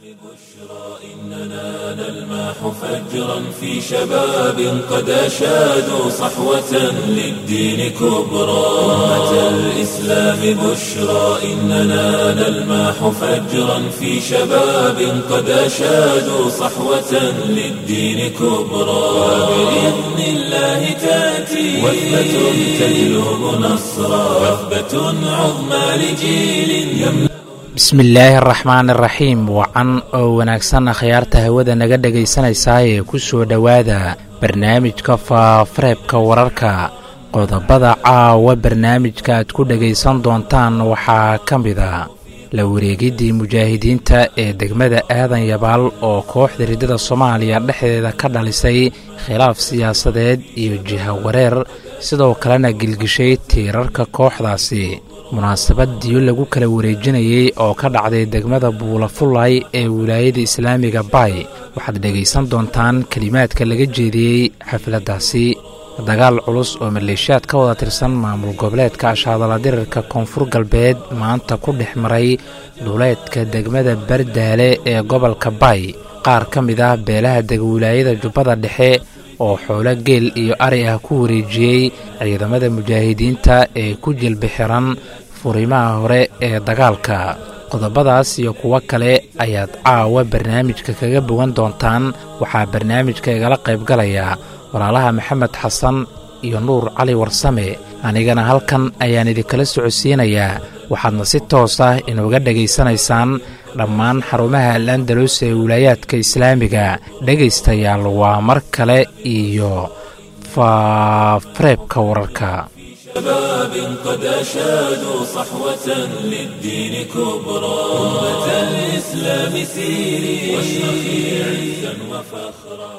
إننا نلمح فجرا في شباب قد أشادوا صحوة للدين كبرى أمة الإسلام بشرى إننا نلمح فجرا في شباب قد أشادوا صحوة للدين كبرى وبإذن الله تأتي وثبة تجلب نصرا وثبة عظمى لجيل يملأ bismillaahi araxmaan iraxiim wacan oo wanaagsan akhyaarta hawada naga dhegaysanaysaayee ku soo dhowaada barnaamijka faafareebka wararka qodobada caawa barnaamijka aad ku dhegaysan doontaan waxaa ka mida la wareegiddii mujaahidiinta ee degmada aadan yabaal oo kooxda riddada soomaaliya dhexdeeda ka dhalisay khilaaf siyaasadeed iyo jiha wareer sidoo kalena gilgishay tiirarka kooxdaasi munaasabad diyo lagu kala wareejinayey oo ka dhacday degmada buulafulay ee wilaayada islaamiga bay waxaad dhegaysan doontaan kelimaadka laga jeediyey xafladdaasi dagaal culus oo maleeshiyaad ka wada tirsan maamul goboleedka ashaadala dirirka koonfur galbeed maanta ku dhex maray duuleedka degmada bardaale ee gobolka bay qaar ka mid ah beelaha dega wilaayada jubbada dhexe oo xoolo geel iyo ari ah ku wareejiyey ciidamada mujaahidiinta ee ku jilbi xiran furimaha hore ee dagaalka qodobadaas iyo kuwo kale ayaad caawa barnaamijka kaga bogan doontaan waxaa barnaamijka igala qaybgalaya walaalaha maxamed xasan iyo nuur cali warsame anigana halkan ayaan idinkala socodsiinayaa waxaadna si toos ah inuga dhegaysanaysaan dhammaan xarumaha alandalus ee wilaayaadka islaamiga dhegaystayaal waa mar kale iyo faafareebka wararka شباب قد أشادوا صحوة للدين كبرى أمة الإسلام سيري واشرخي عزا وفخرا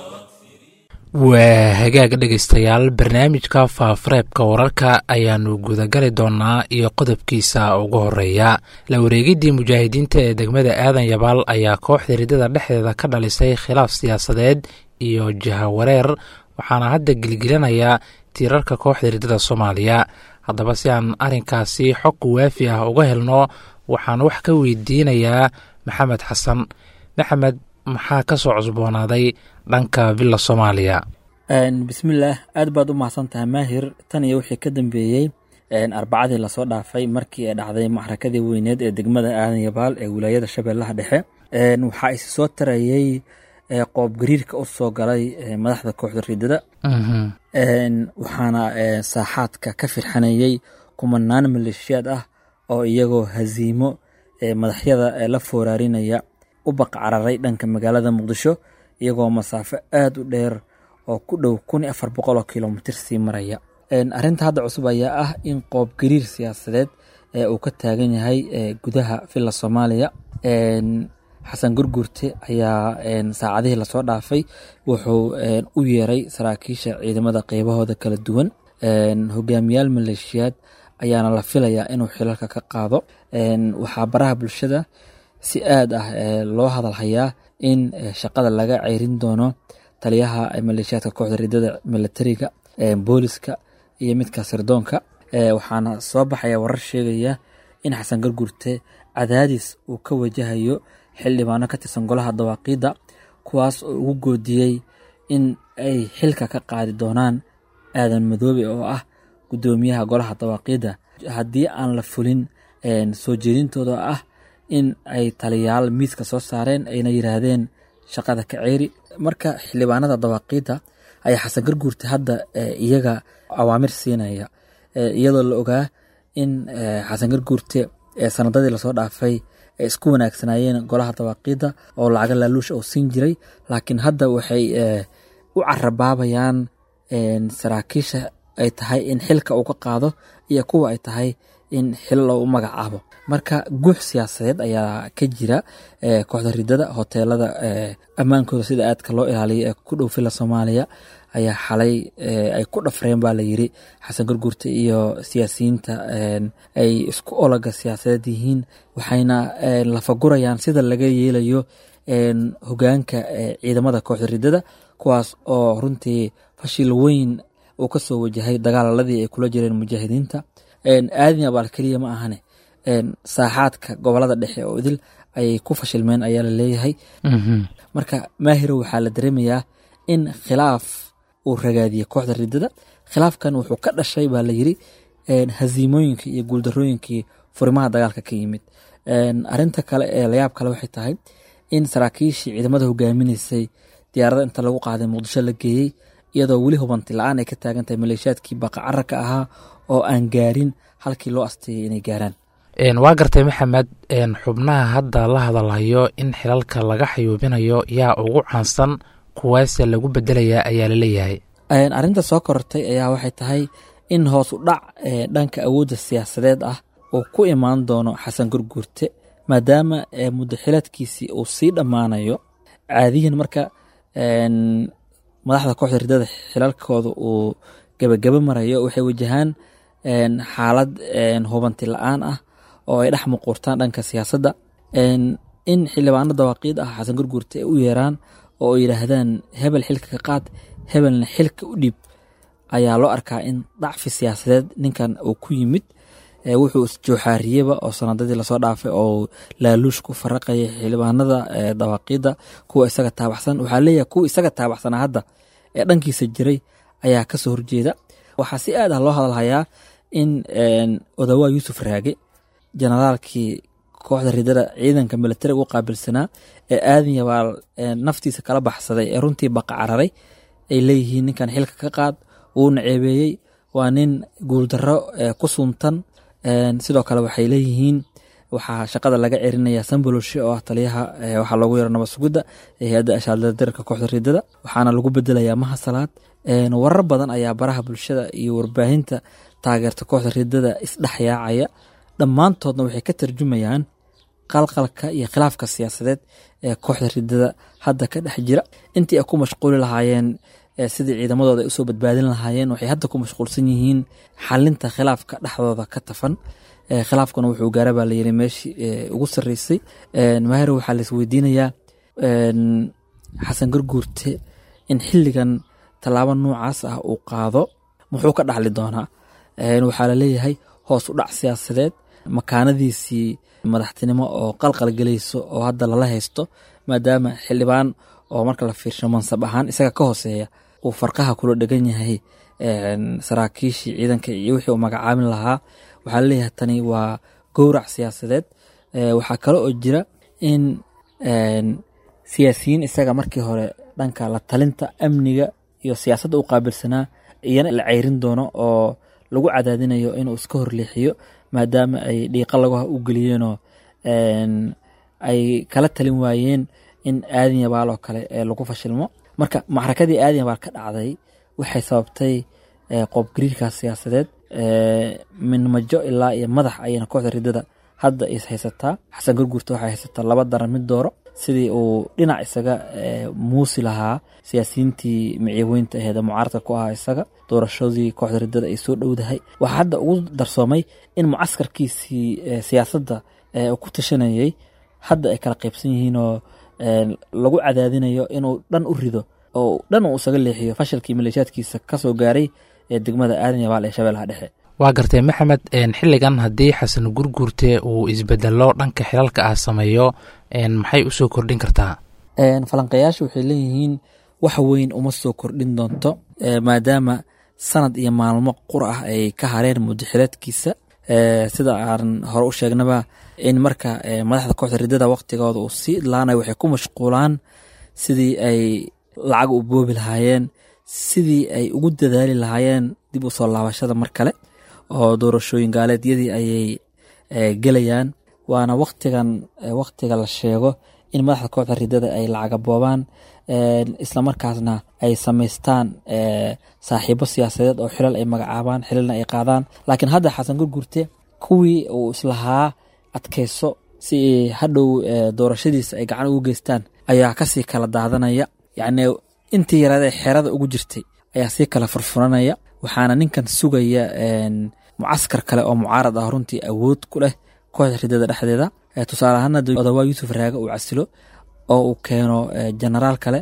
waa hagaag dhegaystayaal barnaamijka faafareebka wararka ayaannu gudagali doonnaa iyo qodobkiisa ugu horeeya la wareegiddii mujaahidiinta ee degmada aadan yabaal ayaa kooxda riddada dhexdeeda ka dhalisay khilaaf siyaasadeed iyo jiha wareer waxaana hadda gilgilanaya tiirarka kooxda riddada soomaaliya haddaba si aan arrinkaasi xog waafi ah uga helno waxaan wax ka weydiinayaa maxamed xasan maxamed maxaa ka soo cusboonaaday dhanka villa soomaaliya bismillaah aad baad u mahadsan tahay maahir tan iyo wixii ka dambeeyey arbacadii lasoo dhaafay markii ay dhacday maxrakadii weyneed ee degmada aadan yabaal ee wilaayada shabeellaha dhexe waxaa isi soo tarayey qoob gariirka u soo galay madaxda kooxda riddada waxaana saaxaadka ka firxanayey kumanaan maleeshiyaad ah oo iyagoo haziimo madaxyada la fooraarinaya u baqcararay dhanka magaalada muqdisho iyagoo masaafo aad u dheer oo ku dhow kun iyo afar boqol oo kilomitir sii maraya arrinta hadda cusub ayaa ah in qoob gariir siyaasadeed uu ka taagan yahay gudaha villa soomaaliya xasan gurgurte ayaa saacadihii lasoo dhaafay wuxuu u yeeray saraakiisha ciidamada qeybahooda kala duwan hogaamiyaal maleeshiyaad ayaana la filayaa inuu xilalka ka qaado waxaa baraha bulshada si aad ah loo hadalhayaa in shaqada laga ceyrin doono taliyaha maleeshiyaadka kooxda riddada milatariga booliska iyo midka sirdoonka waxaana soo baxaya warar sheegaya in xasan gurgurte cadaadis uu ka wajahayo xildhibaano ka tirsan golaha dawaaqiidda kuwaas oo ugu goodiyey in ay xilka ka qaadi doonaan aadan madoobe oo ah guddoomiyaha golaha dawaaqiidda haddii aan la fulin soo jeedintooda ah in ay taliyaal miiska soo saareen ayna yiraahdeen shaqada ka ceeri marka xildhibaanada dawaaqiidda ayaa xasan garguurta hadda iyaga awaamir siinaya iyadoo la ogaa in xasan garguurte sanadadii lasoo dhaafay ay isku wanaagsanaayeen golaha dawaaqiidda oo lacaga laaluusha oo siin jiray laakiin hadda waxay u carabaabayaan saraakiisha ay tahay in xilka uu ka qaado iyo kuwa ay tahay in xil loogu magacaabo marka guux siyaasadeed ayaa ka jira kooxda ridada hoteelada ammaankooda sida aadka loo ilaaliyo ee ku dhow fila soomaaliya ayaa xalay ay ku dhafreen baa layiri xasan gurgurta iyo siyaasiyiinta ay isku ologa siyaasadeed yihiin waxayna lafagurayaan sida laga yeelayo hogaanka ciidamada kooxda ridada kuwaas oo runtii fashil weyn uu kasoo wajahay dagaaladii ay kula jireen mujaahidiinta aadin abaal keliya ma ahane saaxaadka gobolada dhexe oo idil ayay ku fashilmeen ayaa la leeyahay marka maahiro waxaa la dareemayaa in khilaaf uu ragaadiyey kooxda ridada khilaafkan wuxuu ka dhashay baa la yiri haziimooyinkii iyo guuldarooyinkii furimaha dagaalka ka yimid arinta kale ee layaab kale waxay tahay in saraakiishii ciidamada hogaaminaysay diyaarada inta lagu qaaday muqdisho la geeyey iyadoo weli hubanti la-aan ay ka taagan tahay maleeshiyaadkii baqacararka ahaa oo aan gaarin halkii loo asteeyay inay gaaraan waa gartay maxamed xubnaha hadda la hadalhayo in xilalka laga xayuubinayo yaa ugu caansan kuwaase lagu bedelayaa ayaa la leeyahay arrinta soo korortay ayaa waxay tahay in hoos u dhac dhanka awoodda siyaasadeed ah uu ku imaan doono xasan gurguurte maadaama muddaxilaadkiisii uu sii dhammaanayo caadiyan marka madaxda kooxda ridada xilalkooda uu gebagaba marayo waxay wajahaan xaalad hubanti la-aan ah oo ay dhex muquurtaan dhanka siyaasadda in xildhibaano dawaaqiid ah xasan gurguurte ay u yeeraan oo ay yidhaahdaan hebel xilka ka qaad hebelna xilka u dhiib ayaa loo arkaa in dacfi siyaasadeed ninkan uu ku yimid wuxuu isjooxaariyeba oo sanadadii lasoo dhaafay oo laaluush ku faraqaya xildhibaanada dawaaqiidda kuwa isaga taabaxsan waxaa leeyahay kuwa isaga taabaxsanaa hadda ee dhankiisa jiray ayaa kasoo horjeeda waxaa si aad ah loo hadalhayaa in odawaa yuusuf raage generaalkii kooxda ridada ciidanka militariga u qaabilsanaa ee aadan yabaal naftiisa kala baxsaday ee runtii baqa cararay ay leeyihiin ninkan xilka ka qaad wuuna ceebeeyey waa nin guuldarro ku suntan sidoo kale waxay leeyihiin waxaa shaqada laga cerinaya samboloshe oo ah taliyaha waxaa loogu yaro nabad sugidda ee hay-adda ashaaldadirka kooxda ridada waxaana lagu bedelayaa mahasalaad warar badan ayaa baraha bulshada iyo warbaahinta taageerta kooxda ridada isdhexyaacaya dhammaantoodna waxay ka tarjumayaan qalqalka iyo khilaafka siyaasadeed ee kooxda ridada hadda ka dhex jira intii ay ku mashquuli lahaayeen sidii ciidamadooda ay usoo badbaadin lahaayeen waxay hadda ku mashquulsan yihiin xalinta khilaafka dhexdooda ka tafan khilaafkuna wuxuu gaara baa layiri meeshii ugu sarreysay maahir waxaa lais weydiinayaa xasan garguurte in xilligan tallaabo noocaas ah uu qaado muxuu ka dhaxli doonaa waxaa laleeyahay hoos u dhac siyaasadeed makaanadiisii madaxtinimo oo qalqal gelayso oo hadda lala haysto maadaama xildhibaan oo marka la fiirsho mansab ahaan isaga ka hooseeya uu farqaha kula dhegan yahay saraakiishii ciidanka iyo wixii uu magacaabin lahaa waxaa laleeyahay tani waa gowrac siyaasadeed waxaa kale oo jira in siyaasiyiin isaga markii hore dhanka la talinta amniga iyo siyaasadda u qaabilsanaa iyana la ceyrin doono oo lagu cadaadinayo inuu iska horleexiyo maadaama ay dhiiqa lagaha u geliyeenoo ay kala talin waayeen in aadan yabaal oo kale lagu fashilmo marka maxrakadii aadan yabaal ka dhacday waxay sababtay qoobgariirkaas siyaasadeed minmajo ilaa iyo madax ayayna kooxda ridada hadda is haysataa xasan gurguurta waxay haysataa laba daran mid dooro sidii uu dhinac isaga muusi lahaa siyaasiyiintii micyaweynta aheed mucaaradka ku ahaa isaga doorashadii kooxda ridada ay soo dhowdahay waxaa hadda ugu darsoomay in mucaskarkiisii siyaasadda uu ku tashanayay hadda ay kala qaybsan yihiinoo lagu cadaadinayo inuu dhan u rido oo dhan uu isaga leexiyo fashilkii maleeshiyaadkiisa kasoo gaaray ee degmada aadan yabaal ee shabeellaha dhexe waa gartay maxamed xilligan haddii xasan gurguurte uu isbedelo dhanka xilalka ah sameeyo maxay usoo kordhin kartaa falanqayaashu waxay leeyihiin wax weyn uma soo kordhin doonto maadaama sanad iyo maalmo qur ah ay ka hareen mudaxilaadkiisa sida aan hore u sheegnaba in marka madaxda kooxda ridada waqtigooda uu sii idlaanayo waxay ku mashquulaan sidii ay lacag u boobi lahaayeen sidii ay ugu dadaali lahaayeen dib u soo laabashada mar kale oo doorashooyin gaaleedyadii ayay gelayaan waana waqtigan waqtiga la sheego in madaxda kooxda ridada ay lacaga boobaan islamarkaasna ay samaystaan saaxiibo siyaasadeed oo xilal ay magacaabaan xilalna ay qaadaan laakiin hadda xasan gurgurte kuwii uu islahaa adkayso si hadhow doorashadiisa ay gacan ugu geystaan ayaa kasii kala daadanaya yacni intii yaraad ee xeerada ugu jirtay ayaa sii kala furfuranaya waxaana ninkan sugaya mucaskar kale oo mucaarad ah runtii awood ku leh kooxda ridada dhexdeeda tusaale ahaana odawaa yuusuf raage uu casilo oo uu keeno genaraal kale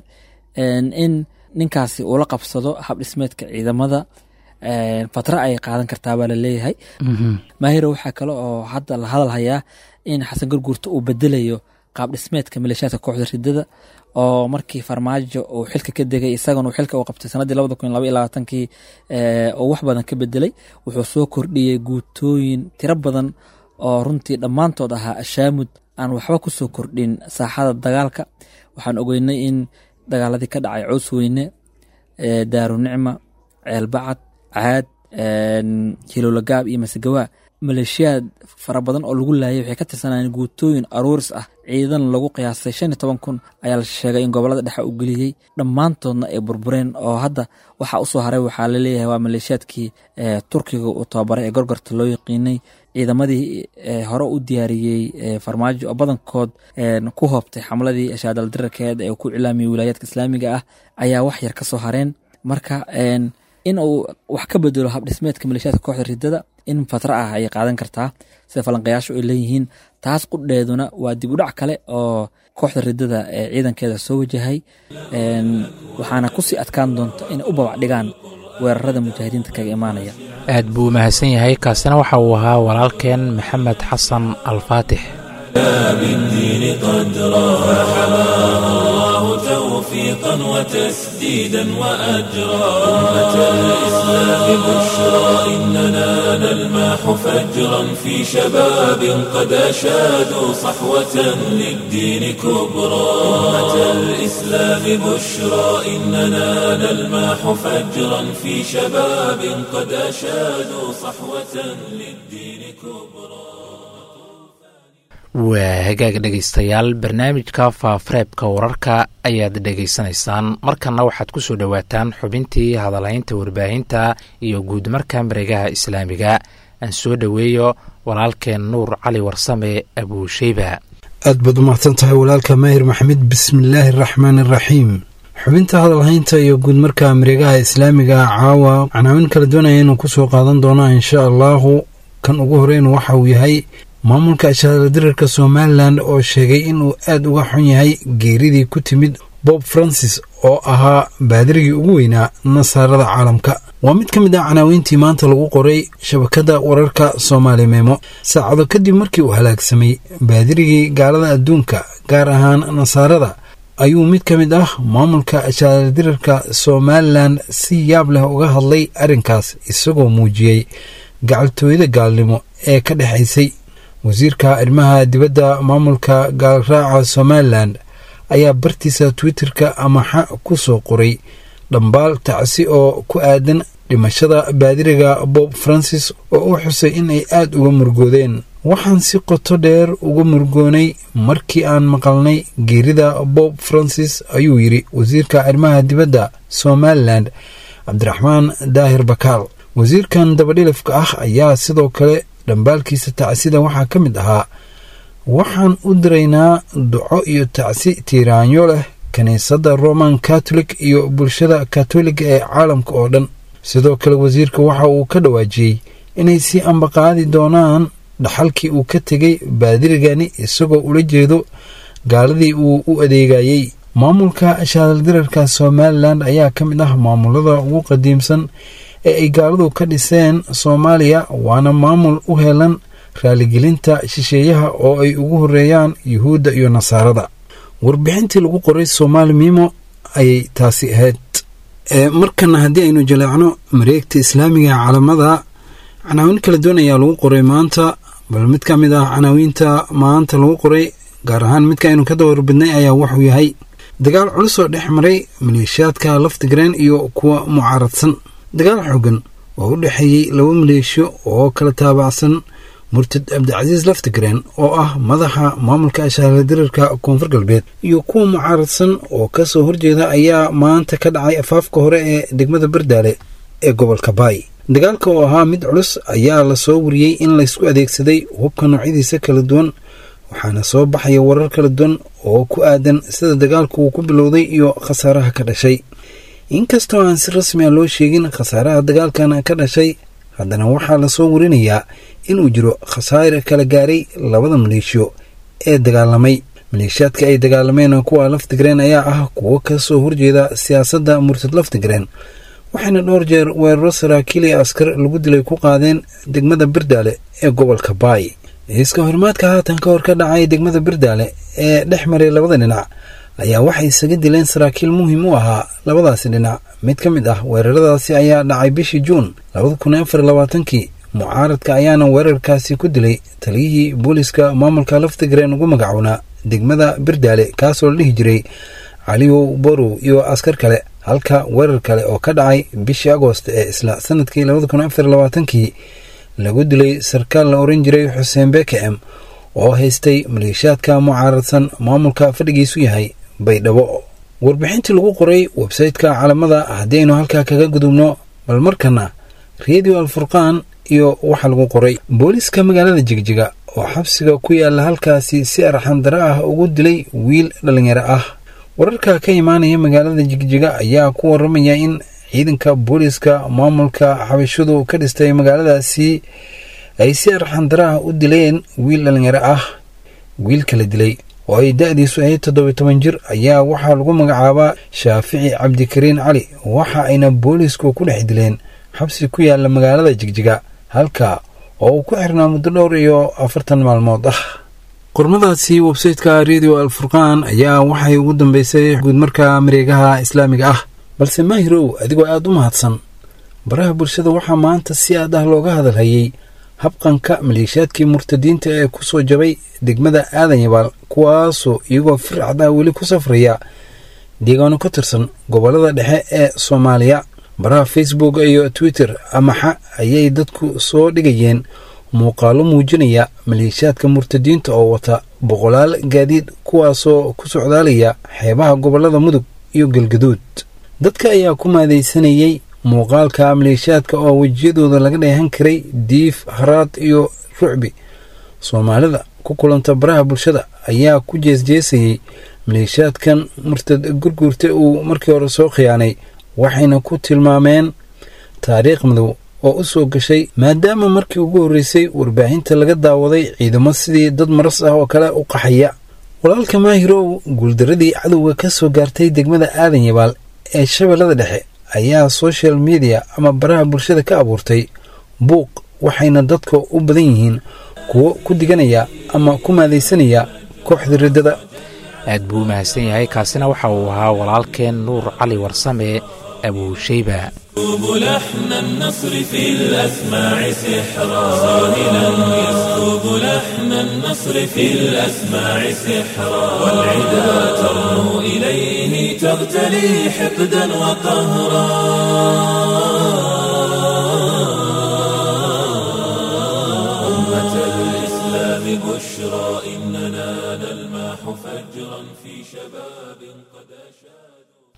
in ninkaasi uu la qabsado habdhismeedka ciidamada fatra ay qaadan kartaa baa laleeyahay maahiro waxaa kale oo hadda la hadal hayaa in xasan gurguurta uu bedelayo qaab dhismeedka maleeshiyaadka kooxda ridada oo markii farmaajo uu xilka ka degay isagana uu xilka u qabtay sanadii labada kun laba iyo labaatankii oo wax badan ka bedelay wuxuu soo kordhiyey guutooyin tiro badan oo runtii dhammaantood ahaa ashaamud aan waxba ku soo kordhin saaxada dagaalka waxaan ogeynay in dagaaladii ka dhacay cows weyne daarunicma ceelbacad caad hilolagaab iyo masegawaa maleeshiyaad fara badan oo lagu laayay waxay ka tirsanayeen guutooyin aruuris ah ciidan lagu qiyaasay shan iyo toban kun ayaa la sheegay in gobolada dhexe uu geliyey dhammaantoodna ay burbureen oo hadda waxaa usoo haray waxaa laleeyahay waa maleeshiyaadkii turkiga uu tababaray ee gorgorta loo yaqiinay ciidamadii hore u diyaariyey farmaajo oo badankood ku hoobtay xamladii shaadaldirarkeed ee ku cilaamiyey wilaayaadka islaamiga ah ayaa wax yar ka soo hareen marka in uu wax ka bedelo habdhismeedka maleeshiyaadka kooxda ridada in fatra ah ayay qaadan kartaa sida falanqayaashu ay leeyihiin taas qudheeduna waa dib u dhac kale oo kooxda ridada ee ciidankeeda soo wajahay waxaana kusii adkaan doonta inay u babac dhigaan weerarada mujaahidiinta kaga imaanaya aad buu u mahadsan yahay kaasina waxa uu ahaa walaalkeen maxamed xasan alfaatix بالدين قدرا فحماه الله توفيقا وتسديدا وأجرا أمة الإسلام بشرى إننا نلماح فجرا في شباب قد أشادوا صحوة للدين كبرى أمة الإسلام بشرى إننا نلماح فجرا في شباب قد أشادوا صحوة للدين كبرى waa hagaag dhegaystayaal barnaamijka faafareebka wararka ayaad dhegaysanaysaan markanna waxaad ku soo dhowaataan xubintii hadalhaynta warbaahinta iyo guudmarka mareegaha islaamiga aan soo dhoweeyo walaalkeen nuur cali warsame abuusheyba aad baad u mahadsan tahay walaalka maahir maxamed bismillaahi araxmaani araxiim xubinta hadalhaynta iyo guudmarka mareegaha islaamiga caawa canaawin kala doonaya inuu kusoo qaadan doona insha allaahu kan ugu horeyn waxa uu yahay maamulka shahaaladirarka somalilan oo sheegay inuu aad uga xun yahay geeridii ku timid bob francis oo ahaa baadirigii ugu weynaa nasaarada caalamka waa mid ka mid ah canaaweyntii maanta lagu qoray shabakadda wararka soomaali meemo saacado kadib markii uu halaagsamay baadirigii gaalada adduunka gaar ahaan nasaarada ayuu mid ka mid ah maamulka shahaaladirarka somalilan si yaab leh uga hadlay arrinkaas isagoo muujiyey gacaltooyada gaalnimo ee ka dhexaysay wasiirka arrimaha dibadda maamulka gaalraaca somalilan ayaa bartiisa twitterka amaxa ku soo qoray dhambaal tacsi oo ku aadan dhimashada baadiriga bob francis oo u xusay in ay aad uga murgoodeen waxaan si qoto dheer uga murgoonay markii aan maqalnay geerida bob francis ayuu yidhi wasiirka arrimaha dibadda somalilan cabdiraxmaan daahir bakaal wasiirkan dabadhilifka ah ayaa sidoo kale dhambaalkiisa tacsida waxaa ka mid ahaa waxaan u diraynaa duco iyo tacsi tiiraanyo leh kiniisadda roman katolik iyo bulshada katoliga ee caalamka oo dhan sidoo kale wasiirka waxa uu ka dhawaajiyey inay sii ambaqaadi doonaan dhaxalkii uu ka tegay baadirigani isagoo ula jeedo gaaladii uu u adeegayey maamulka shaadaldirarka somalilan ayaa ka mid ah maamulada ugu qadiimsan ee ay gaaladu ka dhiseen soomaaliya waana maamul u helan raaligelinta shisheeyaha oo ay ugu horeeyaan yuhuudda iyo nasaarada warbixintii lagu qoray soomaali miimo ayay taasi ahayd markana haddii aynu jaleecno mareegta islaamiga calamada canaawin kala duwan ayaa lagu qoray maanta bal mid ka mid ah canaawiinta maanta lagu qoray gaar ahaan midka aynu ka dawarbidnay ayaa wuxuu yahay dagaal culus oo dhex maray maleeshiyaadka laftigreen iyo kuwa mucaaradsan dagaal xoogan oo u dhexeeyey laba maleeshiyo oo kala taabacsan murtad cabdicasiis laftigreen oo ah madaxa maamulka ashaaldirarka koonfur galbeed iyo kuwa mucaaradsan oo ka soo horjeeda ayaa maanta ka dhacay afaafka hore ee degmada bardaale ee gobolka baay dagaalka oo ahaa mid culus ayaa lasoo wariyey in laysku adeegsaday hubka noocyadiisa kala duwan waxaana soo baxaya warar kala duwan oo ku aadan sida dagaalku uu ku bilowday iyo khasaaraha ka dhashay inkastoo aan si rasmi a loo sheegin khasaaraha dagaalkan ka dhashay haddana waxaa lasoo warinayaa inuu jiro khasaare kala gaaray labada maleeshiyo ee dagaalamay maleeshiyaadka ay dagaalameen kuwa laftigreen ayaa ah kuwo ka soo horjeeda siyaasadda murtad laftigreen waxayna dhowr jeer weeraro saraakiil iyo askar lagu dilay ku qaadeen degmada bardaale ee gobolka baay iska horimaadka haatan ka hor ka dhacay degmada birdaale ee dhex maray labada dhinac ayaa waxay isaga dileen saraakiil muhiim u ahaa labadaasi dhinac mid ka mid ah weeraradaasi ayaa dhacay bishii juun labada kun afar labaatankii mucaaradka ayaana weerarkaasi ku dilay taliyihii booliska maamulka laftigreen ugu magacownaa degmada birdaale kaasoo la dhihi jiray caliyow borow iyo askar kale halka weerar kale oo ka dhacay bishii agoost ee isla sanadkii labada kun afar labaatankii lagu dilay sarkaal la oran jiray xuseen bekem oo haystay maleeshiyaadka mucaaradsan maamulka fadhigiisu yahay baydhabo warbixintii lagu qoray websayteka calamada haddii aynu halkaa kaga gudubno bal markana redio alfurqaan iyo waxa lagu qoray booliiska magaalada jigjiga oo xabsiga ku yaala halkaasi si arxandaro ah ugu dilay wiil dhalinyaro ah wararka ka imaanaya magaalada jigjiga ayaa ku waramaya in ciidanka booliiska maamulka xabashadu ka dhistay magaaladaasi ay si arxandaro ah u dileen wiil dhalinyaro ah wiilka la dilay oo ay da-diisu ahayd toddobiy toban jir ayaa waxaa lagu magacaabaa shaafici cabdikariin cali waxa ayna boolisku ku dhex dileen xabsi ku yaala magaalada jigjiga halka oo uu ku xirnaa muddo dhowr iyo afartan maalmood ah qormadaasi websayteka redio alfurqaan ayaa waxay ugu dambeysay guudmarka mareegaha islaamiga ah balse maahirow adigoo aada u mahadsan baraha bulshada waxaa maanta si aad ah looga hadalhayay habqanka maleeshiyaadkii murtadiinta ee ku soo jabay degmada aadan yabaal kuwaasoo iyagoo fircad ah weli ku safraya deegaano ka tirsan gobollada dhexe ee soomaaliya baraha facebook iyo twitter amaxa ayay dadku soo dhigayeen muuqaalo muujinaya maleeshiyaadka murtadiinta oo wata boqolaal gaadiid kuwaasoo ku socdaalaya xeebaha gobollada mudug iyo galgaduud dadka ayaa ku maadaysanayey muuqaalka maleeshiyaadka oo wejiyadooda laga dheehan karay diif haraad iyo rucbi soomaalida ku kulanta baraha bulshada ayaa ku jeesjeesayey maleeshiyaadkan murtad gurguurta uu markii hore soo khiyaanay waxayna ku tilmaameen taariikh madow oo u soo gashay maadaama markii ugu horreysay warbaahinta laga daawaday ciidamo sidii dad maras ah oo kale u qaxaya walaalka maahirow guuldaradii cadowga ka soo gaartay degmada aadan yabaal ee shabeellada dhexe ayaa social media ama baraha bulshada ka abuurtay buuq waxayna dadka u badan yihiin kuwo ku diganaya ama ku maadaysanaya kooxda riddada aad buu u mahadsan yahay kaasina waxa uu ahaa walaalkeen nuur cali warsame abuushayba يكتب لحن النصر في الأسماع سحرا صاهلا يسكب لحن النصر في الأسماع سحرا والعدا ترنو إليه تغتلي حقدا وقهرا أمة الإسلام بشرى إننا نلمح فجرا في شباب قد أشادوا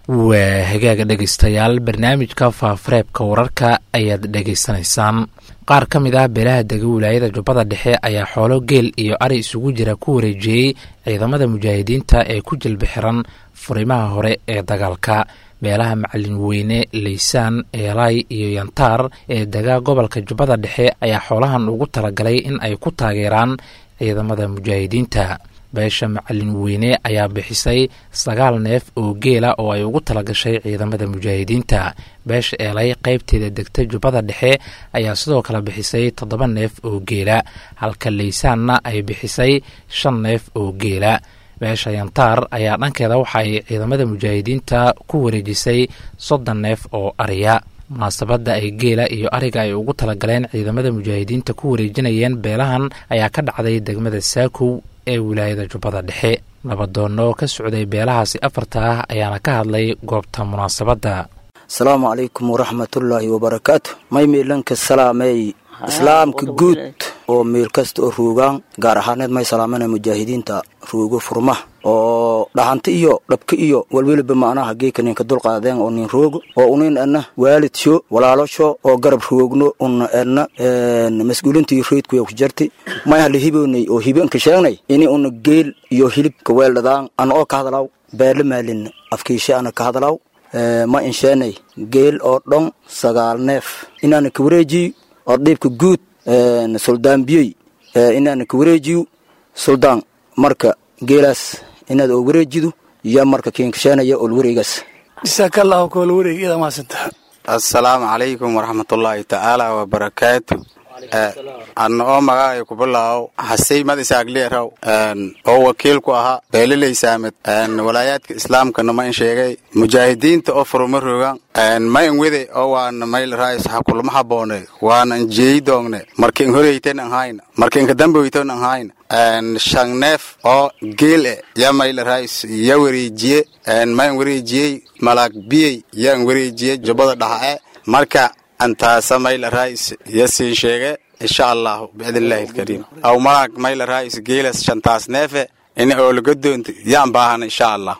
waa hagaaga dhegaystayaal barnaamijka faafareebka wararka ayaad dhegaysanaysaan qaar ka mid ah beelaha dega wilaayada jubbada dhexe ayaa xoolo geel iyo ari isugu jira ku wareejiyey ciidamada mujaahidiinta ee ku jilba xiran furimaha hore ee dagaalka beelaha macalin weyne laysaan eelay iyo yantaar ee dega gobolka jubbada dhexe ayaa xoolahan ugu talagalay in ay ku taageeraan ciidamada mujaahidiinta beesha macalin weyne ayaa bixisay sagaal neef oo geela oo ay ugu talagashay ciidamada mujaahidiinta beesha eelay qaybteeda degta jubbada dhexe ayaa sidoo kale bixisay toddoba neef oo geela halka laysaanna ay bixisay shan neef oo geela beesha yantaar ayaa dhankeeda waxa ay ciidamada mujaahidiinta ku wareejisay soddon neef oo ariya munaasabadda ay geela iyo ariga ay ugu talagaleen ciidamada mujaahidiinta ku wareejinayeen beelahan ayaa ka dhacday degmada saakow ee wilaayada jubbada dhexe nabadoonno ka socday beelahaasi afarta ah ayaana ka hadlay goobta munaasabadda asalaamu calaykum waraxmatullaahi wabarakaatu may miilanka salaamey islaamka guud oo meel kasta oo ruugaan gaar ahaaneed may salaamana mujaahidiinta ruugo furma oo dhaxanta iyo dhabka iyo walweliba macnaha geeka ninka dulqaadeen oo nin roogo oo unin edna waalidsho walaalosho oo garab roogno una edna mas-uulintii reydkuya ku jarti may hala hiboonay oo hibanka sheegnay ini una geel iyo hilibka weeldhadaan ana oo ka hadalaw beerla maalin afkiishe ana ka hadalaw ma insheenay geel oo dhon sagaal neef inaana ka wareejiyo oo dhiibka guud suldaan biyey inaana ka wareejiyo suldaan marka geelaas inaad oo wareejido iyo marka kiinkasheenaya ol wareegaas jasaakallaahu kool wareeg iyada maasanta assalaamu calaykum waraxmatullaahi tacaala wabarakaatu anna oo magacay ku bilaawo hasey mad isaagleeraw oo wakiil ku ahaa beeliley saamed walaayaadka islaamkana ma in sheegay mujaahidiinta oo furuma rogan ma in wede oo waana mayl raayis hakulma haboone waana in jeeyi doongne marka in horeyten an hayna marka inka damboyton an hayna shan neef oo geel e ya mayl raayis ya wareejiye ma in wareejiyey malaag biyey ya in wareejiye jubbada dhaxa e marka antaasa mayl raayis ya siin sheege insha allahu biidnillahi alkariim aw malaag mayl raayis geelas shantaas neefe in oolaga doonto yaan baahana insha allah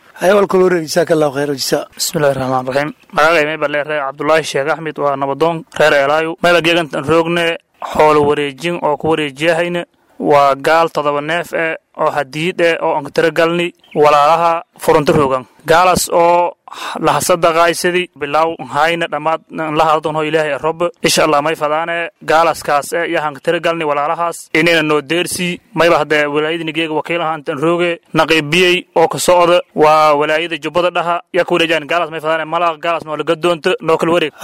bismillahi raxmaan raxiim magacay mayba leeree cabdulaahi sheekh axmed waa nabadoon reer eelaayo mayba geegantan roogne xoolo wareejin oo ku wareejiyahayna waa gaal todoba neef eh oo hadiid eh oo ankatiro galni walaalaha furunta roogan gaalaas oo lahasadaqaaysadi bilaw hayna dhammaad lahadadonho ilaahay rob insha allah may fadaane gaalaskaas e iyo hankatiro galni walaalahaas inayna noo deersii mayba haddee walaayadinigeega wakiilaha intan rooge naqiibiyey oo ka socda waa walaayada jubbada dhaha yaa ka wareejaan gaalaas may fadaane malaaq gaalaas noo laga doonto noo kala wareeg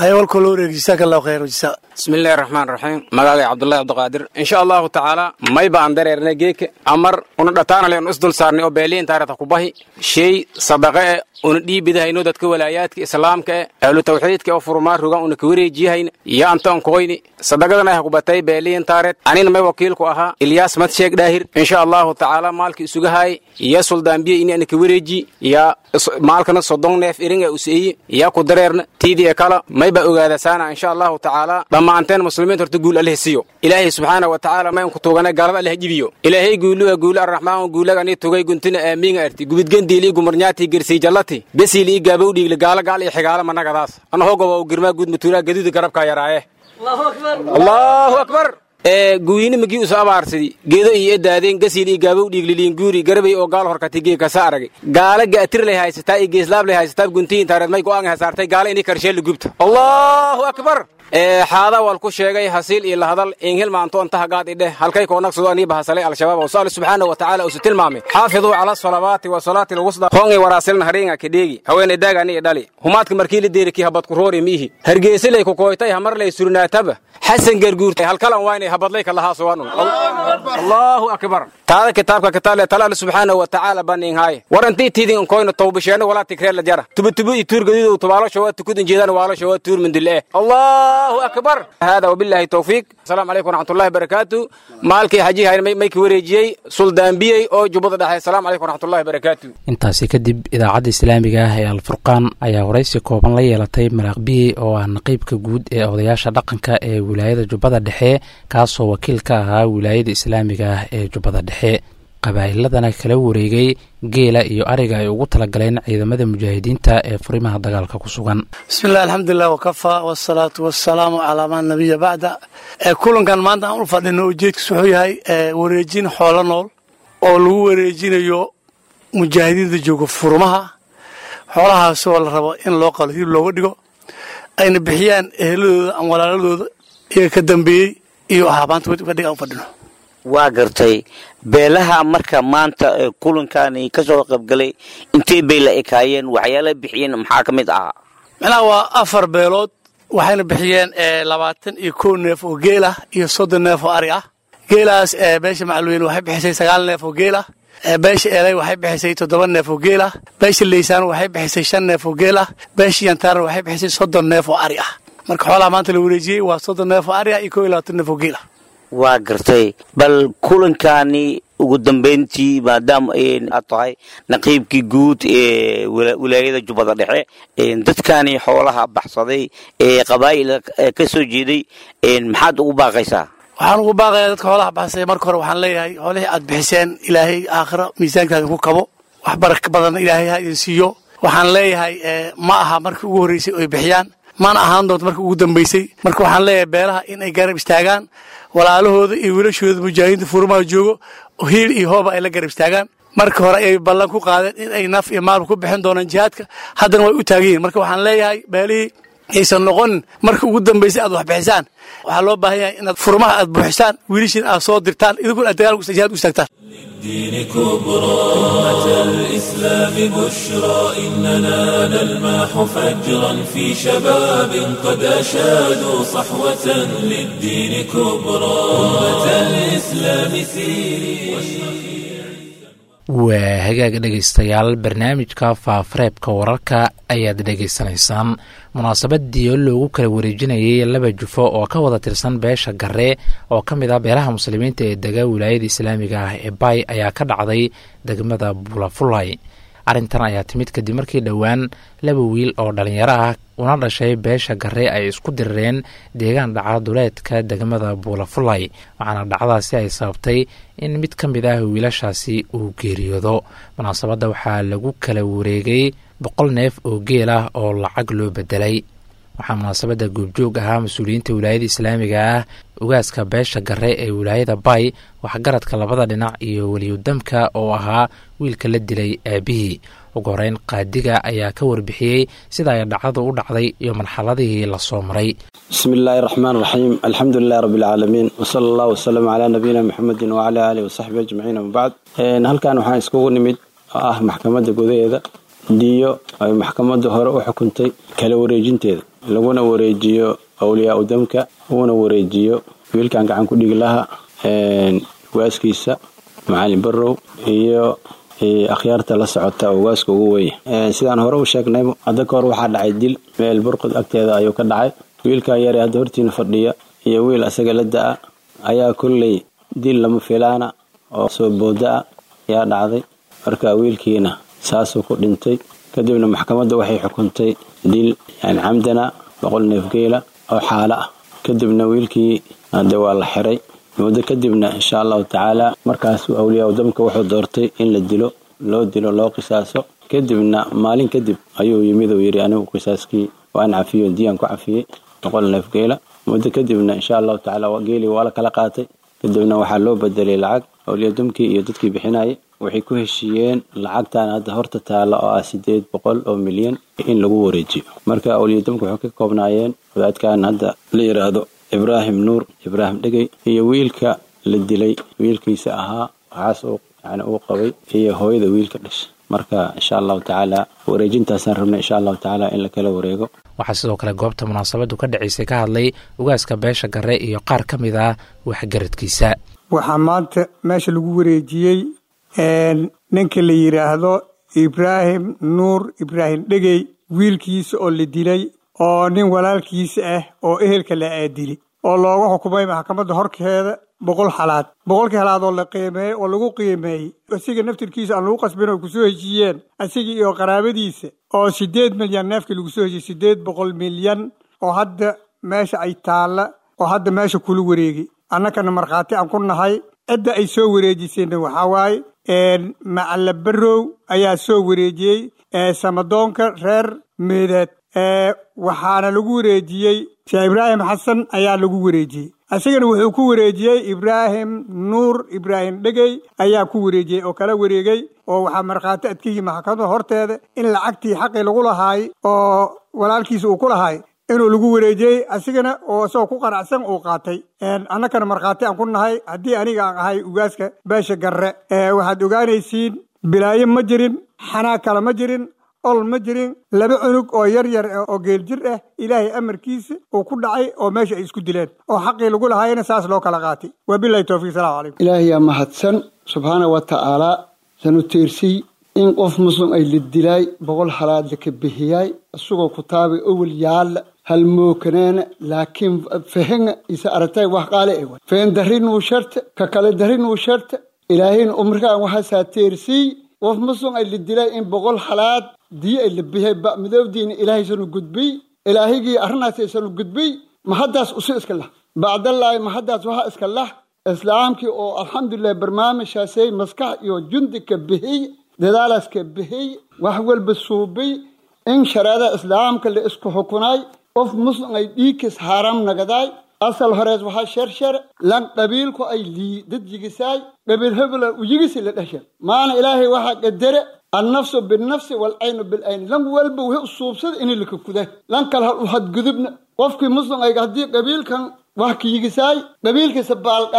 bismillahi raxmaan raxiim magacay cabdulahi cabdiqaadir insha allahu tacaala mayba aan dareernay geeka amar una dhataanale unu isdul saarnay oo beeliin taarata kubahi shay sadaqe e una dhiibidahayno dadka walaayaadka islaamka e ahlu tawxiidka oo furmaa rogan una ka wareejiyahayna iyo antoon koyni sadaqadana ha kubatay beeliin taareed anina may wakiilku ahaa ilyaas madsheeg dhaahir insha allahu tacaala maalka isugahaay iyo suldaanbiye ini ana ka wareeji ya maalkana sodon neef iringa useeyi ya ku dareerna tiidii kala mayba ogaadasaana insha allahu tacaala dhammaanteen muslimiinta horta guul alleh siyo ilaahay subxaana wa tacaala mayn ku tugana gaalada alleh jibiyo ilaahay guuluha guula arraxmaan guulagani tugay guntina aamiinga arti gubidgendiili gumarnyaati gersii jallati besiili i gaabow dhiigle gaala gaal iyo xigaala managadaas anahoo goba girmaa guud matuuraa gaduuda garabkaa yaraaye allahu akbar ee guyini magii uso abaarsidi geedo iyo edaadeen gasiil iyo gaabow dhiigliliin guuri garabay oo gaal horkati gee kasa aragay gaala ga'tir lay haysataa iyo geeslaab lay haysataa guntiyin taareed may go'aan hasaartay gaala inii karsheella gubta allahu akbar ee xaada wal ku sheegay hasiil iyo lahadal inhil maanto intaha gaad idheh halkay koonaqsado anii bahasalay al-shabaab oo saali subxaana wa tacaala usu tilmaamay xaafiduu cala salawaati wa salaati lwusda hoongay waraasilna hariinga kadheegi haweenay daagani i dhali humaadka markii la deerikii habad ku roori miihi hargeysilay ku kooytay hamarlay surnaataba xasan garguurtay halkalan waynay habadlay kalahaasuwanun allahu akbar taada kitaabka kitaale talaal subxaana wa tacaala baninhaaye war intii tidin koyna tawbisheeno walaa tigreela jara tubutubu i tuur gaduudow tubaalosha waa tukudin jeedaan waalosha waa tuur mindile allahu akbar hada wabillahi tawfiiq asalaamu calaykum waraxmatullahi barakaatu maalkii xajihayn may ka wareejiyey suldaanbiyey oo jubbada dhexe asalaamu calaykum waraxmatullahi barakaatu intaasi kadib idaacadda islaamiga ah ee alfurqaan ayaa waraysi kooban la yeelatay malaaqbiyey oo ah naqiibka guud ee odayaasha dhaqanka ee wilaayada jubbada dhexe kaasoo wakiil ka ahaa wilaayada islaamiga ah ee jubbada dhexe qabaa'iladana kala wareegay geela iyo ariga ay ugu talagaleen ciidamada mujaahidiinta ee furimaha dagaalka ku sugan bismillahi alxamdulilah wakafaa wasalaatu wasalaamu calaa maa nabiya bacda kulankan maanta aan u fadhino ujeedkiis wuxuu yahay wareejin xoolo nool oo lagu wareejinayo mujaahidiinta jooga furmaha xoolahaasoo la rabo in loo qalo hilib looga dhigo ayna bixiyaan eheladooda ama walaaladooda iyaga ka dambeeyey iyo ahaabaanta fadhiga aan u fadhino waa gartay beelaha marka maanta kulankani ka soo qaybgalay intee bay la ekaayeen waxyaala bixiyeen maxaa ka mid ahaa macnaha waa afar beelood waxayna bixiyeen labaatan iyo kow neef oo geel ah iyo soddon neef oo ari ah geelaas beesha macluweyn waxay bixisay sagaal neef oo geel ah beesha elay waxay bixisay toddoba neef oo geel ah beesha leysaan waxay bixisay shan neef oo geel ah beesha yantaarna waxay bixisay soddon neef oo ari ah marka xoolaha maanta la wareejiyey waa soddon neef oo ari ah iyo kow iyo labaatan neef oo geel ah waa gartay bal kulankani ugu dambayntii maadaama aad tahay naqiibkii guud ee wilaayada jubbada dhexe dadkani xoolaha baxsaday ee qabaa'il ka soo jeeday maxaad ugu baaqaysaa waxaan ugu baaqayaa dadka xoolaha baxsay marka hore waxaan leeyahay xoolihii aad bixiseen ilaahay aakhiro miisaankaada ku kabo wax baraka badan ilaahay ha idin siiyo waxaan leeyahay ma aha markii ugu horreysay oy bixiyaan mana ahaan doonto markii ugu dambaysay marka waxaan leeyahay beelaha in ay garab istaagaan walaalahooda iyo wiilashooda mujaahidiinta furmaha joogo hiil iyo hooba ay la garab istaagaan marka hore ay ballan ku qaadeen in ay naf iyo maalba ku bixin doonaan jihaadka haddana way u taagan yihin marka waxaan leeyahay beelihii aysan noqonin marka ugu dambaysay aad wax bixisaan waxaa loo baahan yahay inaad furmaha aad buuxisaan wiilashiin aad soo dirtaan idinkuna aad dagaal jihaad u istaagtaan للدين كبرى أمة الإسلام بشرى إننا نلمح فجرا في شباب قد أشادوا صحوة للدين كبرى أمة الإسلام سيري waa hagaag dhegaystayaal barnaamijka faafareebka wararka ayaad dhegaysanaysaan munaasabadii oo loogu kala wareejinayay laba jufo oo ka wada tirsan beesha garee oo ka mid ah beelaha muslimiinta ee dega wilaayada islaamiga ah ee bay ayaa ka dhacday degmada bulafulay arrintan ayaa timid kadib markii dhowaan laba wiil oo dhalinyaro ah una dhashay beesha garee ay isku dirireen deegaan dhaca duleedka degmada buulafulay waxaana dhacdaasi ay sababtay in mid ka mid ah wiilashaasi uu geeriyoodo munaasabadda waxaa lagu kala wareegay boqol neef oo geel ah oo lacag loo bedelay waxaa munaasabadda goobjoog ahaa mas-uuliyiinta wilaayada islaamiga ah ugaaska beesha gare ee wilaayada bay waxgaradka labada dhinac iyo weliyudamka oo ahaa wiilka la dilay aabihii ugu horeyn qaadiga ayaa ka warbixiyey sida ay dhacdadu u dhacday iyo marxaladihii lasoo maray bismi illaahi raxmaan raxiim alxamdu lilahi rabbi alcaalamiin wsala allahu wasalam calaa nabiyina muxamedin wacalaa aalihi wasaxbi ajmaciin amabacd halkan waxaan iskugu nimid oo ah maxkamadda gudaheeda diyo ay maxkamadda hore u xukuntay kala wareejinteeda laguna wareejiyo awliyaa udamka uguna wareejiyo wiilkan gacan ku dhigi laha waaskiisa macalin barow iyo akhyaarta la socota oo waaska ugu weya sidaan hore u sheegnay hadda ka hor waxaa dhacay dil meel burqud agteeda ayuu ka dhacay wiilkaa yare hadda hortiina fadhiya iyo wiil asaga la da-a ayaa kolley dil lama filaana oo soo booda a ayaa dhacday marka wiilkiina saasuu ku dhintay kadibna maxkamadda waxay xukuntay dil yani camdana boqol neefgeela oo xaalo ah kadibna wiilkii hadde waa la xiray muddo kadibna insha allahu tacaala markaasuu awliyaa udamka wuxuu doortay in la dilo loo dilo loo qisaaso kadibna maalin kadib ayuu yimid uu yidhi anigu qisaaskii waan cafiyo diyaan ku cafiyey boqol neefgeela muddo kadibna insha allahu tacaala geelii waa la kala qaatay kadibna waxaa loo bedelay lacag awliyadumkii iyo dadkii bixinayay waxay ku heshiiyeen lacagtan hadda horta taalla oo ah sideed boqol oo milyan in lagu wareejiyo marka awliyadumka waxay ka koobnaayeen wadaadkan hadda la yidhaahdo ibraahim nuur ibraahim dhegey iyo wiilka la dilay wiilkiisa ahaa waxaas yani uu qabay iyo hooyada wiilka dhashay marka insha allahu tacaala wareejintaasaan rabnay insha allahu tacaala in la kala wareego waxaa sidoo kale goobta munaasabadu ka dhacaysay ka hadlay ugaaska beesha gare iyo qaar ka mid ah waxgaradkiisa waxaa maanta meesha lagu wareejiyey ninka la yidhaahdo ibraahim nuur ibraahim dhegey wiilkiisa oo la dilay oo nin walaalkiisa ah oo ehelka la aadili oo looga xukumay maxkamadda horkeeda boqol xalaad boqolkii halaad oo la qiimeeyey oo lagu qiimeeyey asiga naftirkiisa aan lagu qasbin oo kusoo heshiiyeen asiga iyo qaraabadiisa oo sideed milyan neefkii lagu soo heshiiyey sideed boqol milyan oo hadda meesha ay taalla oo hadda meesha kula wareegay annakana markhaati aan ku nahay cidda ay soo wareejiseenna waxaa waaye macalla barow ayaa soo wareejiyey samadoonka reer meedeed waxaana lagu wareejiyey sheekh ibraahim xasan ayaa lagu wareejiyey isagana wuxuu ku wareejiyey ibraahim nuur ibraahim dhegey ayaa ku wareejiyey oo kala wareegay oo waxaa markhaati adkihii maxkamada horteeda in lacagtii xaqii lagu lahaay oo walaalkiisa uu ku lahaay inuu lagu wareejiyey asigana oo isagoo ku qanacsan uu qaatay annakana markhaati aan ku nahay haddii aniga aan ahay ugaaska beesha garre waxaad ogaanaysiin bilaayo ma jirin xanaag kale ma jirin ol ma jirin laba cunug oo yar yar oo geeljir ah ilaahay amarkiisa uu ku dhacay oo meesha ay isku dileen oo xaqii lagu lahaayana saas loo kala qaatay wabilahi towfiiq salamu calaykum ilaahayaa mahadsan subxaana wa tacaalaa sanu tiirsiy in qof muslim ay la dilaay boqol halaad laka bixiyaay isagoo kutaabay owel yaalla halmookaneena laakiin fahenga isa aragtay wax qaale e fahen darinuu sharta ka kale darinuu sharta ilaahayna umrikaan waxaasaa teersiiy qof muslim ay la dilay in boqol halaad dii ay la bixiyay ba midoobdiina ilaahay sanu gudbiy ilaahigii arrintaas sanu gudbiy mahaddaas usu iska lah bacdallaahi mahaddaas waxaa iska lah islaamkii oo alxamdulilah barnaamijkaasay maskax iyo jundi ka bixiy dadaalaas ka bixiy wax walba suubiy in shareecada islaamka la isku xukunaay qof muslim ay dhiigkiis haaraam nagadaay asal horees waxaa shersher lan qabiilku ay lii dad yigisaay qabiil hebela u yigisi la dhasha maana ilaahay waxaa qadare annafsu binnafsi walcaynu bilcayni lan walba wixii u suubsada inay laka kuday lan kale ha u hadgudubna qofkii muslim ay haddii qabiilkan wax ka yigisaay qabiilkiisa baalqaada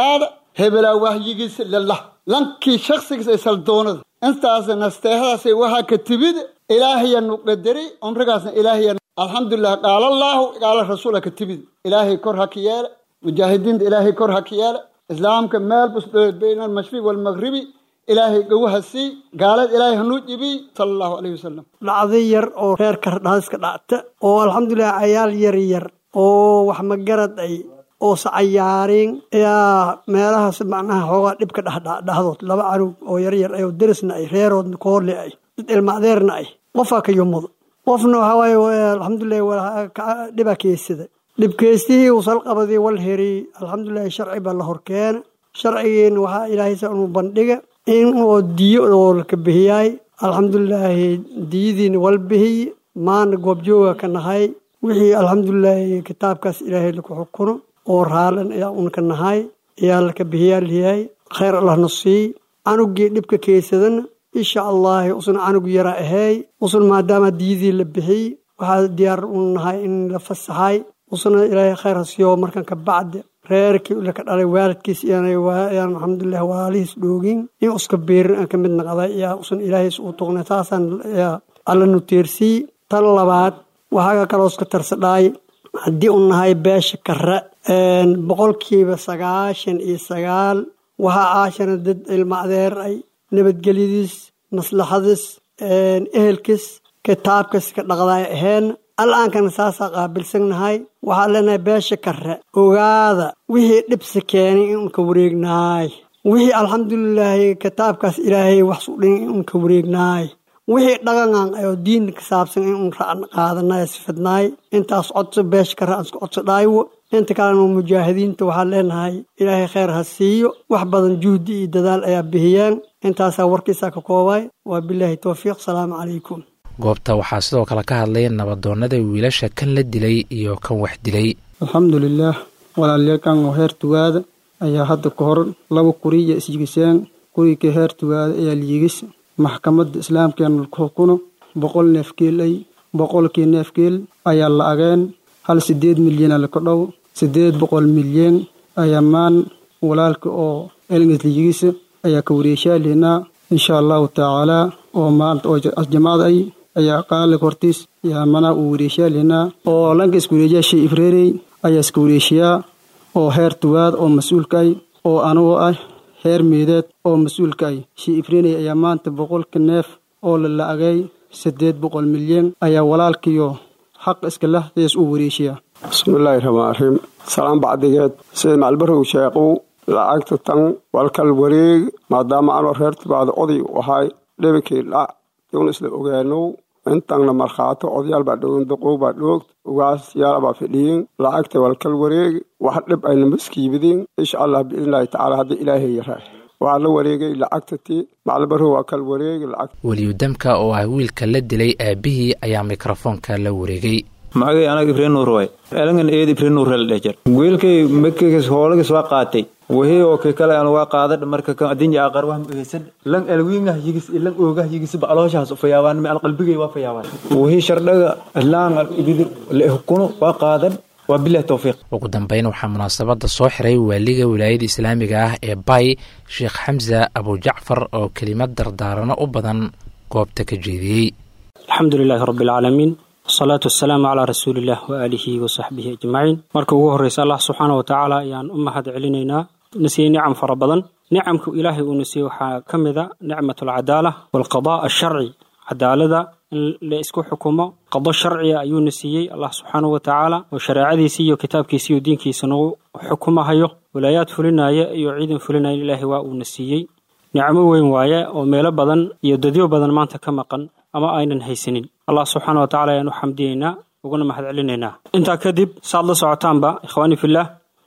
hebelaa waxyigiisa lalah lankii shakhsigiisa ay saldoonada intaasna nasteexadaasay waxaa ka timid ilaahayanu qadari cumrigaasna ilaahay alxamdulilah qaala allaahu qaala rasuula ka timid ilaahay kor ha ka yeele mujaahidiinta ilaahay kor ha ka yeele islaamka meel busdhood bayna almashriq waalmaqribi ilaahay gowha sii gaalad ilaahay hanuu jibiy sala allahu calayhi wasalam dhacday yar oo reer kardhaaska dhacta oo alxamdulilah cayaal yar yar oo wax magarad ay oo sacayaariin ayaa meelahaas macnaha xoogaa dhibka dhexdhexdood laba canug oo yaryar ay oo derisna ay reeroodna koorle ay dad ilmaadeerna ay qofaa ka yumudo qofna waxaa waaye alxamdulilah dhibaa keysada dhibkeystihii uu salqabadii wal heri alxamdulilahi sharci baa la horkeena sharcigiina waxaa ilaahaysa inuu bandhiga in oo diyo oo laka bihiyaay alxamdulilaahi diyadiina wal bihiy maana goobjooga ka nahay wixii alxamdulilaahi kitaabkaas ilaahay laku xukuno oo raalan ayaa unka nahay ayaa laka bihiyaa liyahay khayr allahna sii canugii dhibka keysadana insha allahi usan canug yara aheey usan maadaama diyadii la bixiy waxaa diyaar u nahay in la fasaxay usana ilaahay khayr ha siiyo markan ka bacdi reerkii laka dhalay waalidkiis iyaan alxamdulilah waalihiis dhoogin in uska biirin aan ka mid naqday ayaa usan ilaahays uu tuqnay taasaan alla nuteersii tan labaad waxaa kaloo iska tarsadhaay haddii u nahay beesha kare boqolkiiba sagaashan iyo sagaal waxaa aashana dad ilma adeer ay nabadgelyadiis maslaxadiis ehelkiis kitaabkiis ka dhaqdaay aheen al'aankana saasaa qaabilsannahay waxaa leenahay beesha kare ogaada wixii dhibsi keenay in unka wareegnaay wixii alxamdulilaahi kitaabkaas ilaahay wax sudhin in unka wareegnaay wixii dhaqangan ayoo diinta ka saabsan in un racn qaadanay sifadnaay intaas codso beesha kare aan isku codso dhaayo inta kalena mujaahidiinta waxaan leenahay ilaahay khayr ha siiyo wax badan juhdi iyo dadaal ayaa bixiyeen intaasaa warkiisaa ka koobay waa bilaahi towfiiq salaamu calaykum goobta waxaa sidoo kale ka hadlay nabadoonnada wiilasha kan la dilay iyo kan wax dilay alxamdulilaah walaalyakan oo heer tugaada ayaa hadda ka hor laba kuriya isyigiseen kurigka heer tugaada ayaa liyigis maxkamadda islaamkeena ku xukuno boqol neefgeel ay boqolkii neefgeel ayaa la ageen hal sideed milyana laka dhow sideed boqol milyan ayaa maan walaalka oo elnges liyigisa ayaa ka wareeshaaleenaa insha allahu tacaalaa oo maanta oo jamacada ay ayaa qaalig hortiis yaa manaa uu wareeshaaleenaa oo lanka iska wareejiyaa shay ifreerey ayaa iska wareeshiyaa oo heer tugaad oo mas-uulka ay oo anigoo ah heer meedeed oo mas-uulka ay shii ifreeney ayaa maanta boqolka neef oo la la-agay siddeed boqol milyan ayaa walaalkiyo xaq iska lahdees uu wareeshiyaa bismillaahi raxmaan raxiim salaan bacdigeed sida macalbarow sheeqow lacagta tan walkal wareeg maadaama anoo reer tugaada oday u ahay dhebikii dhac downa isla ogaanow intanna markhaato odayaal baa dhogan doqow baa dhoogd ugaas yaala baa fidhiyin lacagta walkal wareeg wax dhib ayna maskiibidin insha allah biidnillaahi tacaala haddii ilaahay yaraa waxaa la wareegay lacagta ti macalbarow waa kal wareegi lacag weliyudamka oo ah wiilka la dilay aabihii ayaa mikrofoonka la wareegay magay anaga ifreenuur waay elangan eed ifreenuur la dhejer wiilkay makis hoolagis waa qaatay wahii oo kay kale aan waa qaadad marka kan adinja aqar wax muhisan lan alwiingah yigis ilan oogah yigis baclooshaas fayaabaan mi alqalbigay waa fayaabaan wahii shardhaga laan ibidir la hukuno waa qaadan waa bilahi towfiiq ugu dambeyn waxaa munaasabada soo xiray waaliga wilaayada islaamiga ah ee bay sheekh xamsa abujacfar oo kelimad dardaarano u badan goobta ka jeediyey alxamdu lilaahi rabbi alcaalamiin wasalaatu wasalaamu calaa rasuuliillah waaalihi wasaxbihi ajmaciin marka ugu horreysa allah subxaana wa tacaala ayaan u mahad celinaynaa na siiyey nicam fara badan nicamku ilaahay uuna siiyey waxaa ka mid a nicmat alcadaala waalqadaa alsharci cadaalada in la isku xukumo qado sharciga ayuuna siiyey allah subxaanahu wa tacaala oo shareecadiisii iyo kitaabkiisii iyo diinkiisa nagu xukumahayo walaayaad fulinaya iyo ciidan fulinaya ilaahay waa uuna siiyey nicmo weyn waaye oo meelo badan iyo dadyo badan maanta ka maqan ama aynan haysanin allah subxaana wa tacala ayaan u xamdiyeynaa uguna mahad celinaynaa intaa kadib saaad la socotaanba ikhwaani fillaah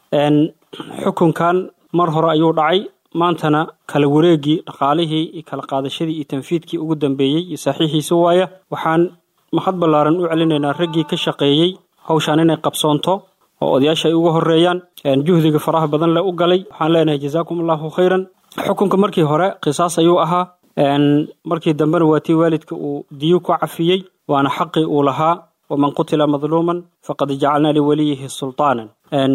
xukunkan mar hore ayuu dhacay maantana kala wareegii dhaqaalihii iyo kala qaadashadii iyo tanfiidkii ugu dambeeyey iyo saxiixiisa waaya waxaan mahad ballaaran u celinaynaa raggii ka shaqeeyey hawshaan inay qabsoonto oo odayaasha ay uga horeeyaan juhdiga faraha badan le u galay waxaan leenahay jazaakum allahu khayran xukunka markii hore qisaas ayuu ahaa markii dambena waa tii waalidka uu diyu ku cafiyey waana xaqii uu lahaa waman qutila madluuman faqad jacalnaa liwaliyihi sultaanan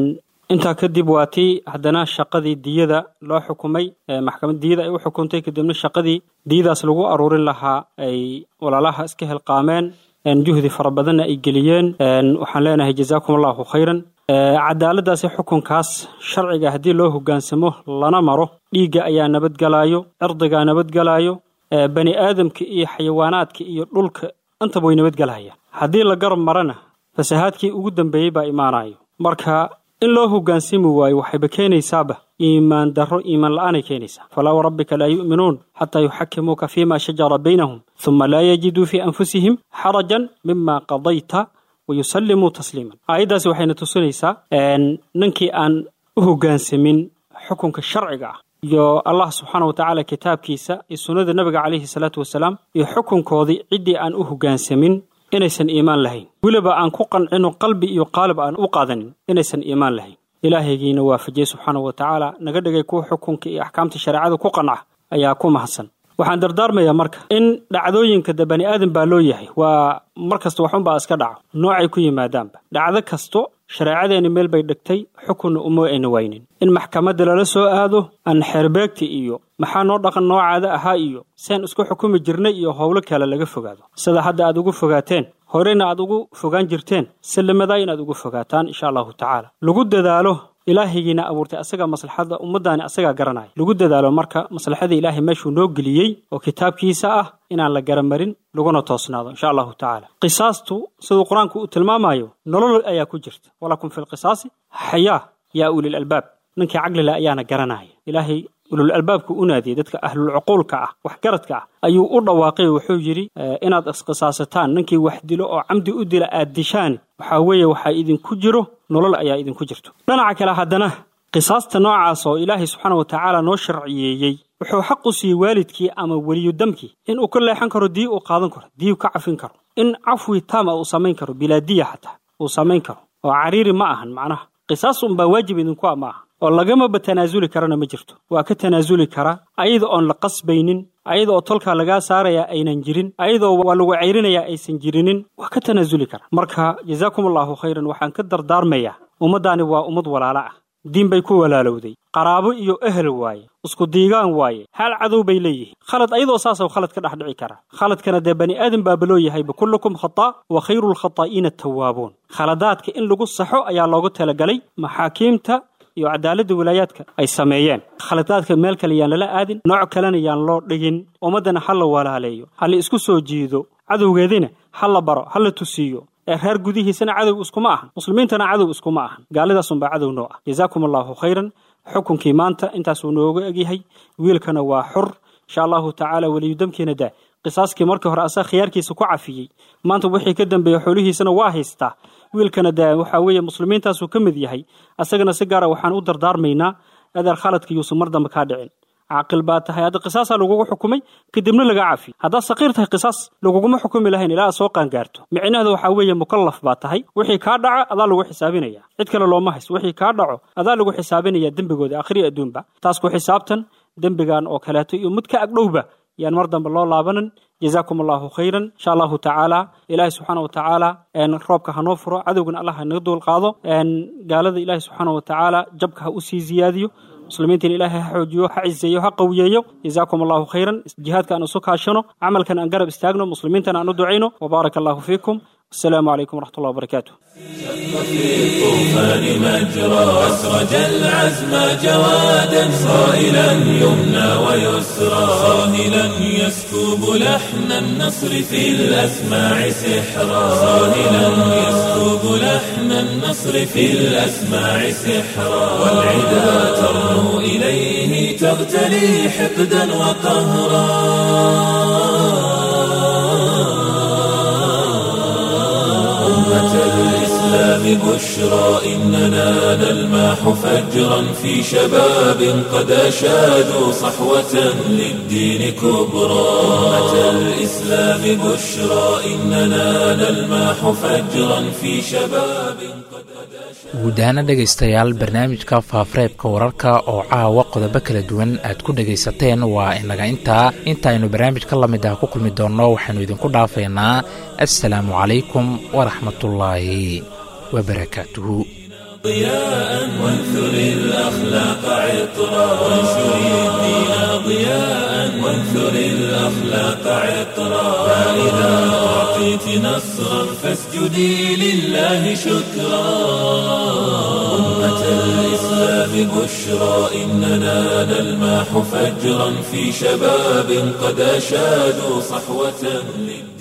intaa kadib waa tii haddana shaqadii diyada loo xukumay maxkamad diyada ay u xukuntay kadibna shaqadii diyadaas lagu aruurin lahaa ay walaalaha iska helqaameen juhdi fara badanna ay geliyeen waxaan leenahay jazaakum allahu khayran cadaaladaasi xukunkaas sharciga haddii loo hogaansamo lana maro dhiigga ayaa nabadgelayo cirdigaa nabadgelayo bani aadamka iyo xayawaanaadka iyo dhulka intaba way nabadgelayaan haddii la garab marana fasahaadkii ugu dambeeyey baa imaanayo marka in loo hogaansami waayo waxayba keenaysaaba iimaan darro iimaan la-aanay keenaysaa falaa warabbika laa yu'minuun xataa yuxakimuuka fiima shajara baynahum huma laa yajiduu fii anfusihim xarajan mima qadayta wayusallimuu tasliiman aayaddaasi waxayna tusinaysaa ninkii aan u hoggaansamin xukunka sharciga ah iyo allah subxaana wa tacaala kitaabkiisa iyo sunnada nebiga calayhi salaatu wasalaam iyo xukunkoodii ciddii aan u hoggaansamin inaysan iimaan lahayn weliba aan ku qancino qalbi iyo qaalib aan u qaadanin inaysan iimaan lahayn ilaahaygiina waafajiyey subxaana wa tacaala naga dhigay kuwa xukunka iyo axkaamta shareecada ku qanca ayaa ku mahadsan waxaan dardaarmayaa marka in dhacdooyinka de bani aadan baa loo yahay waa mar kasta waxunbaa iska dhaco noocay ku yimaadaanba dhacdo kasto shareecadeeni meel bay dhigtay xukunna uma ayna waynin in maxkamadda lala soo aado aan xeerbeegta iyo maxaa noo dhaqan noocaada ahaa iyo seen isku xukumi jirnay iyo howlo kale laga fogaado sida hadda aad ugu fogaateen horena aad ugu fogaan jirteen sallamadaa inaad ugu fogaataan insha allahu tacaala lagu dadaalo ilaahaygiina abuurtay asagaa maslaxadda ummaddaani asagaa garanaya lagu dadaalo marka maslaxada ilaahay meeshuu noo geliyey oo kitaabkiisa ah inaan la garamarin laguna toosnaado insha allahu tacaala qisaastu siduu qur-aanku uu tilmaamayo nolol ayaa ku jirta walakum fi lqisaasi xayaa yaa ulil albaab ninkii caqlile ayaana garanaya ilaahay ulul albaabku u naadiyey dadka ahlul cuquulka ah waxgaradka ah ayuu u dhawaaqay wuxuu yidhi inaad isqisaasataan ninkii wax dilo oo camdi u dila aad dishaan waxaa weeye waxaa idinku jiro nolol ayaa idinku jirto dhinaca kale haddana qisaasta noocaas oo ilaahay subxaana wa tacaala noo sharciyeeyey wuxuu xaq u siiyey waalidkii ama weliyu damkii in uu ka leexan karo dii uu qaadan karo dii ka cafin karo in cafwi taama uu samayn karo bilaadiya xataa uu samayn karo oo cariiri ma ahan macnaha qisaas unbaa waajib idinku ah ma aha oo lagamaba tanaasuli karana ma jirto waa ka tanaasuli karaa ayada oon la qasbaynin ayada oo tolkaa lagaa saarayaa aynan jirin ayadoo waa lagu cayrinayaa aysan jirinin waa ka tanaasuli karaa marka jazaakum allahu khayran waxaan ka dardaarmayaa ummaddaani waa ummad walaalo ah diin bay ku walaalowday qaraabo iyo ehel waaye isku diigaan waaye hal cadow bay leeyihiin khalad ayadoo saasoo khalad ka dhex dhici kara khaladkana dee bani aadan baaba loo yahayba kullukum khataa wa khayru lkhataa'iina tawaabuun khaladaadka in lagu saxo ayaa loogu talagalay maxaakiimta iyo cadaaladda wilaayaadka ay sameeyeen khaladaadka meel kale yaan lala aadin nooc kalena yaan loo dhigin ummaddana ha la walaaleeyo ha la isku soo jiido cadowgeedina ha la baro ha la tusiiyo ee reer gudihiisana cadow iskuma ahan muslimiintana cadow iskuma ahan gaalidaasunbaa cadow noo ah jazaakum allahu khayran xukunkii maanta intaasuu nooga egyahay wiilkana waa xur insha allahu tacaala weliyudamkiina daa qisaaskii markii hore asaga khiyaarkiisa ku cafiyey maanta wixii ka dambeeya xoolihiisana waa haystaa wiilkana daa waxaa weeye muslimiintaasuu ka mid yahay asagana si gaara waxaan u dardaarmaynaa adeer khaladka yuusan mar dambe kaa dhicin caaqil baa tahay hadda qisaasaa lagugu xukumay kadibna laga cafi haddaad saqiir tahay qisaas laguguma xukumi lahayn ilaa aad soo qaangaarto micnaheedu waxaa weeye mukallaf baa tahay wixii kaa dhaco adaa lagu xisaabinaya cid kale looma haysto wixii kaa dhaco adaa lagu xisaabinaya dembigooda akhriya adduunba taas ku xisaabtan dembigan oo kaleeto iyo mid ka agdhowba yaan mar dambe loo laabanin jazaakum allahu khayran insha allahu tacaala ilaahi subxaana wa tacaala roobka hanoo furo cadowgana allah hanaga duul qaado gaalada ilaahi subxaana wa tacaala jabka ha usii ziyaadiyo muslimiintan ilaahay ha xoojiyo ha ciseeyo ha qawiyeeyo jazaakum allahu khayran jihaadka aan isu kaashano camalkan aan garab istaagno muslimiintana aan u ducayno wabaaraka allahu fiikum السلام عليكم ورحمة الله وبركاته في الطوفان مجرى أسرج العزم جوادا صائلا يمنى ويسرى صاهلا يسكب لحن النصر في الأسماع سحرا صاهلا يسكب لحن النصر في الأسماع سحرا والعدا ترنو إليه تغتلي حقدا وقهرا أمة الإسلام بشرى إننا نلماح فجرا في شباب قد أشادوا صحوة للدين كبرى أمة الإسلام بشرى إننا نلماح فجرا في شباب guudahaana dhegaystayaal barnaamijka faafareebka wararka oo caawa qodobo kala duwan aad ku dhegaysateen waa inaga intaa intaaynu barnaamij ka lamid ah ku kulmi doonno waxaynu idinku dhaafaynaa assalaamu calaykum waraxmatullaahi wabarakaatuhu ضياء وانثر الأخلاق عطرا وانشر الدين ضياء وانثر الأخلاق عطرا فإذا أعطيت نصرا فاسجدي لله شكرا أمة الإسلام بشرى إننا نلماح فجرا في شباب قد أشادوا صحوة للدين